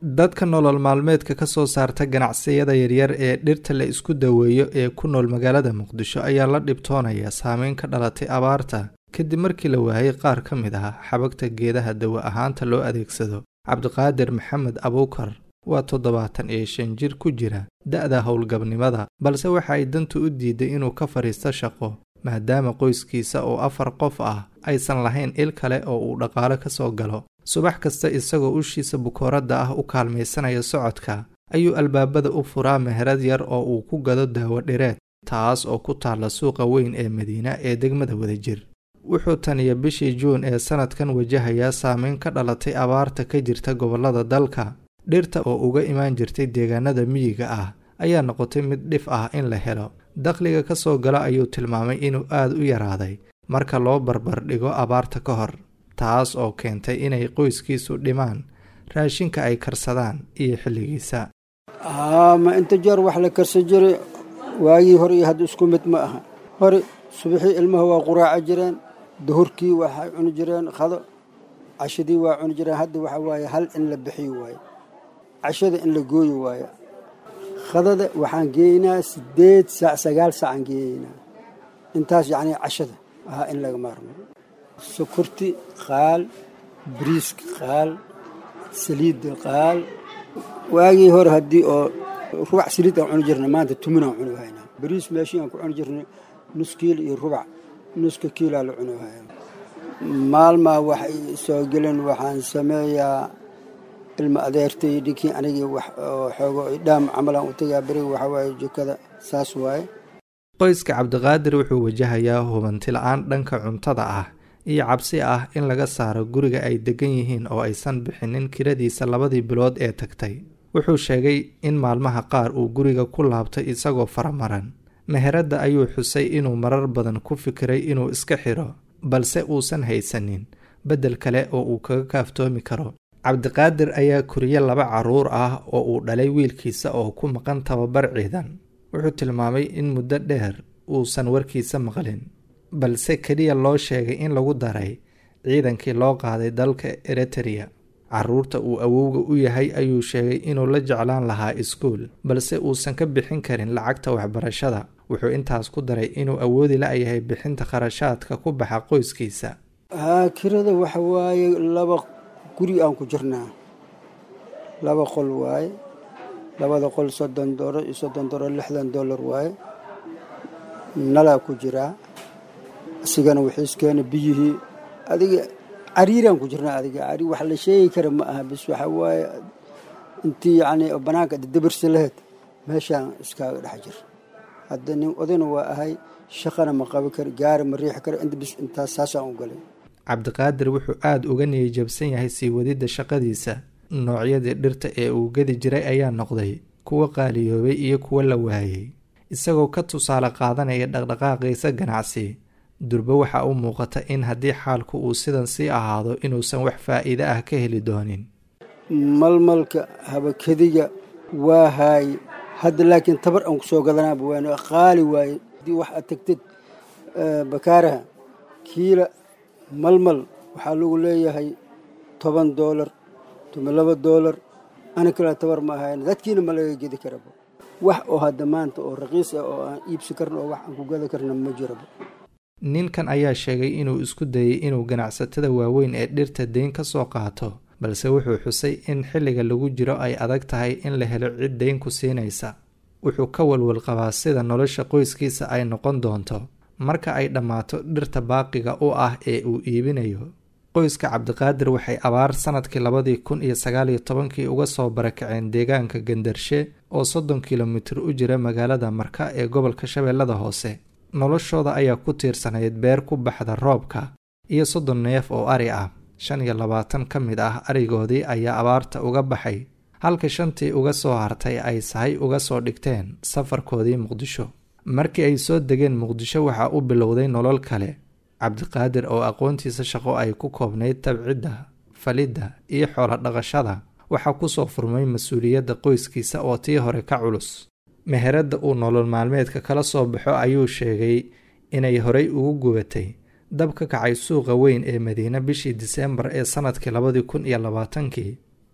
dadka nolol maalmeedka ka soo saarta ganacsiyada yaryar ee dhirta la isku daweeyo ee ku nool magaalada muqdisho ayaa la dhibtoonaya saameyn ka dhalatay abaarta kadib markii la waayay qaar ka mid ah xabagta geedaha dawa ahaanta loo adeegsado cabdiqaadir maxamed abuukar waa toddobaatan iyo shan jir ku jira da-da howlgabnimada balse waxa ay dantu u diiday inuu ka fadhiisto shaqo maadaama qoyskiisa oo afar qof ah aysan lahayn il kale oo uu dhaqaalo ka soo galo subax kasta isagoo ushiisa bukooradda ah u kaalmaysanaya socodka ayuu albaabada u furaa meherad yar oo uu ku gado daawo dhireed taas oo ku taalla suuqa weyn ee madiina ee degmada wadajir wuxuu taniya bishii juun ee sannadkan wajahayaa saameyn ka dhalatay abaarta ka jirta gobollada dalka dhirta oo uga imaan jirtay deegaanada miyiga ah ayaa noqotay mid dhif ah in la helo dakhliga ka soo gala ayuu tilmaamay inuu aad u yaraaday marka loo barbar dhigo abaarta ka hor taas oo keentay inay qoyskiisu dhimaan raashinka ay karsadaan iyo xilligiisa haa ma inta jeer wax la karsan jiray waagii hore iyo hadda isku mid ma aha hore subaxii ilmaha waa quraaco jireen duhurkii waxay cuni jireen khado cashadii waa cuni jireen hadda waxa waaye hal in la bixiyo waaye cashada in la gooyi waaye khadada waxaan geeynaa siddeed saac sagaal saacaan geeyeynaa intaas yacnii cashada ahaa in laga maarmo sokorti qaal bariiska qaal saliidda qaal waagii hore haddii oo rubac saliid aan cuni jirnay maanta tuminaan cuni haynaa bariis meeshii aan ku cuni jirnay nus kiilo iyo rubac nuska kiilaa la cuni hayaa maalmaa waxay soo geleen waxaan sameeyaa ilma adeertay dhinkii anigii wax xoogo dhaam camalaan u tagaa beriga waxaa waaye jikada saas waaye qoyska cabdiqaadir wuxuu wajahayaa hubanti la-aan dhanka cuntada ah iyo cabsi ah in laga saaro guriga ay degan yihiin oo aysan bixinin kiradiisa labadii bilood ee tagtay wuxuu sheegay in maalmaha qaar uu guriga ku laabtay isagoo faramaran meheradda ayuu xusay inuu marar badan ku fikiray inuu iska xidho balse uusan haysanin beddel kale oo uu kaga kaaftoomi karo cabdiqaadir ayaa koriye laba carruur ah oo uu dhalay wiilkiisa oo ku maqan tababar ciidan wuxuu tilmaamay in muddo dheer uusan warkiisa maqlin balse keliya loo sheegay in lagu daray ciidankii loo qaaday dalka eritereya carruurta uu awowga u yahay ayuu sheegay inuu la jeclaan lahaa iskuul balse uusan ka bixin karin lacagta waxbarashada wuxuu intaas ku daray inuu awoodi la-yahay bixinta kharashaadka ku baxa qoyskiisa haa kirada waxa waaye laba guri aan ku jirnaa laba qol waaye labada qol soddon doollar iyo soddon doollar lixdan dollar waaye nalaa ku jiraa isigana wixiiskeena biyihii adiga cariiraan ku jirnaa adiga cari wax la sheegi kara ma aha bis waxa waaye intii yacni banaanka dabarsi laheyd meeshaan iskaaga dhex jir hadda nin odayna waa ahay shaqana ma qabi karo gaari ma riixi karo inta bis intaas saasaan u galay cabdiqaadir wuxuu aada uga niyajabsan yahay sii wadidda shaqadiisa noocyadii dhirta ee uu gedi jiray ayaa noqday kuwa qaaliyoobay iyo kuwa la waayey isagoo ka tusaale qaadanaya dhaqdhaqaaqiisa ganacsi durbe waxaa u muuqata in haddii xaalku uu sidan sii ahaado inuusan wax faa'iide ah ka heli doonin malmalka habakadiga waa haaye hadda laakiin tabar aan ku soo gadanaaba waan qaali waaye haddii wax aad tagtid bakaaraha kiila malmal waxaa lagu leeyahay toban doolar tuma laba doolar ana kala tabar ma ahayn dadkiina ma laga gedi karaba wax oo hadda maanta oo raqiis ah oo aan iibsi karna oo wax aan ku gada karna ma jiraba ninkan ayaa sheegay inuu isku dayay inuu ganacsatada waaweyn ee dhirta deyn ka soo qaato balse wuxuu xusay in xilliga lagu jiro ay adag tahay in la helo cid deyn ku siinaysa wuxuu ka walwal qabaa sida nolosha qoyskiisa ay noqon doonto marka ay dhammaato dhirta baaqiga u ah ee uu iibinayo qoyska cabdiqaadir waxay abaar sannadkii labadii kun iyo sagaal iyo tobankii uga soo barakaceen deegaanka gandarshe oo soddon kilomitir u jira magaalada marka ee gobolka shabeellada hoose noloshooda ayaa ku tiirsanayd beer ku baxda roobka iyo soddon neef oo ari ah shan iyo labaatan ka mid ah arigoodii ayaa abaarta uga baxay halka shantii uga soo hartay ay sahay uga soo dhigteen safarkoodii muqdisho markii ay soo degeen muqdisho waxaa u bilowday nolol kale cabdiqaadir oo aqoontiisa shaqo ay ku koobnayd tabcidda falidda iyo xoolo dhaqashada waxaa kusoo furmay mas-uuliyadda qoyskiisa oo tii hore ka culus meheradda uu nolol maalmeedka kala soo baxo ayuu sheegay inay horay ugu gubatay dab ka kacay suuqa weyn ee madiine bishii diseembar ee sannadkii labadii kun iyo labaatankii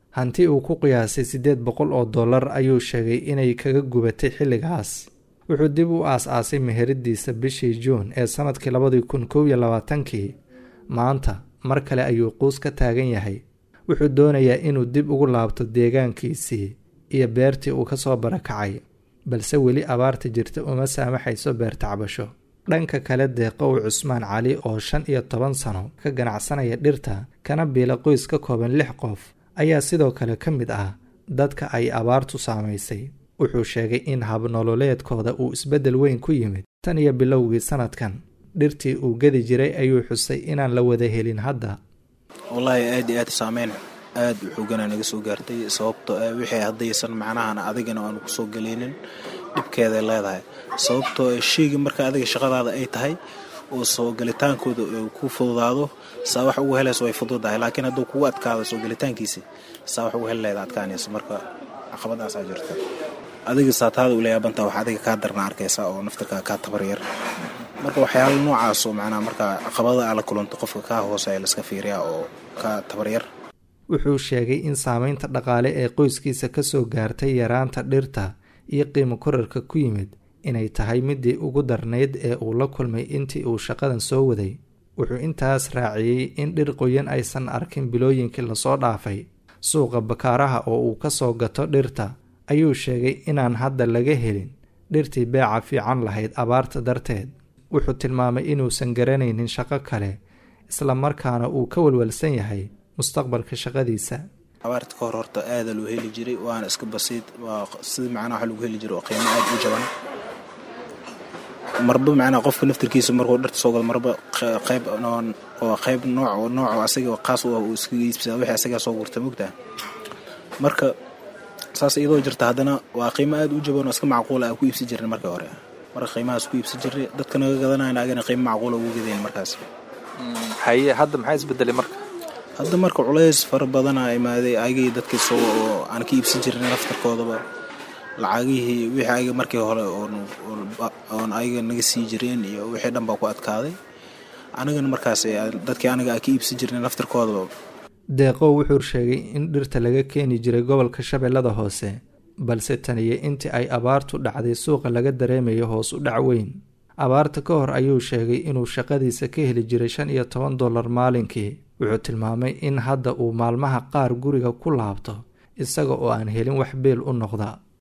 hanti uu ku qiyaasay siddeed boqol oo dollar ayuu sheegay inay kaga gubatay xilligaas wuxuu dib u aas-aasay meheradiisa bishii juun ee sannadkii labadii kun kow iyo labaatankii maanta mar kale ayuu quus ka taagan yahay wuxuu doonayaa inuu dib ugu laabto deegaankiisii iyo beertii uu ka soo barakacay balse weli abaarta jirta uma saamaxayso beertacbasho dhanka kale deeqow cusmaan cali oo shan iyo toban sano ka ganacsanaya dhirta kana biila qoys ka kooban lix qof ayaa sidoo kale ka mid ah dadka ay abaartu saamaysay wuxuu sheegay in habnololeedkooda uu isbeddel weyn ku yimid tan iyo bilowgii sannadkan dhirtii uu gedi jiray ayuu xusay inaan la wada helin hadda wallaahi aad iyo aad saameyn aad u xooganaa naga soo gaartay sababto wixii haddaysan macnahana adigana aanu kusoo geleynin dhibkeeday leedahay sababtoo sheyga marka adiga shaqadaada ay tahay oo soo gelitaankooda ku fududaado saa wax ugu helayso way fududahay laakiin hadduu kugu adkaado soo gelitaankiisi saa wax ugu heli leeda adkaanayso marka caqabadaasaa jirta adiga saataada ula yaabantaa wax adiga kaa darna arkaysa oo naftarka kaa tabaryar marka waxyaala noocaasoo macnaha markaa caqabada aa la kulanto qofka kaa hooseya laska fiiriyaa oo kaa tabaryar wuxuu sheegay in saameynta dhaqaale ee qoyskiisa kasoo gaartay yaraanta dhirta iyo qiimo korarka ku yimid inay tahay midii ugu darnayd ee uu la kulmay intii uu shaqadan soo waday wuxuu intaas raaciyey in dhir qoyan aysan arkin bilooyinkii lasoo dhaafay suuqa bakaaraha oo uu kasoo gato dhirta ayuu sheegay inaan hadda laga helin dhirtii beeca fiican lahayd abaarta darteed wuxuu tilmaamay inuusan garanaynin shaqo kale isla markaana uu ka walwalsan yahay mustaqbalka shaqadiisa abaarta ka hor horta aada loo heli jiray waana iska basiid waa sida macnaha waxa lagu heli jiray oo qiimo aada u jaban marba macnaha qofka naftarkiisa markuu dharta soo galo marba qayb oo qayb nooc nooc asaga qaas u ah uu iskaga iibsada wixii asagaa soo gurta mogtaa marka saas iyadoo jirta haddana waa qiimo aada u jaban oo iska macquula aan ku iibsan jirnay markii hore marka qiimahaas ku iibsan jirnay dadka naga gadanayna agana qiimo macquula ugu gadayn markaas haye hadda maxaa isbedelay marka hadda marka culays fara badanaa imaaday ayagii dadkii soo oo aan ka iibsan jirnay naftarkoodaba lacagihii wixii ayaga markii hore oon ayaga naga sii jireen iyo wixii dhan baa ku adkaaday anigana markaas dadkii aniga aan ka iibsan jirnay naftarkoodaba deeqow wuxuu sheegay in dhirta laga keeni jiray gobolka shabeellada hoose balse taniyo intii ay abaartu dhacday suuqa laga dareemayo hoos u dhac weyn abaarta ka hor ayuu sheegay inuu shaqadiisa ka heli jiray shan iyo toban dollar maalinkii wuxuu tilmaamay in hadda uu maalmaha qaar guriga ku laabto isaga oo aan helin wax beel u noqda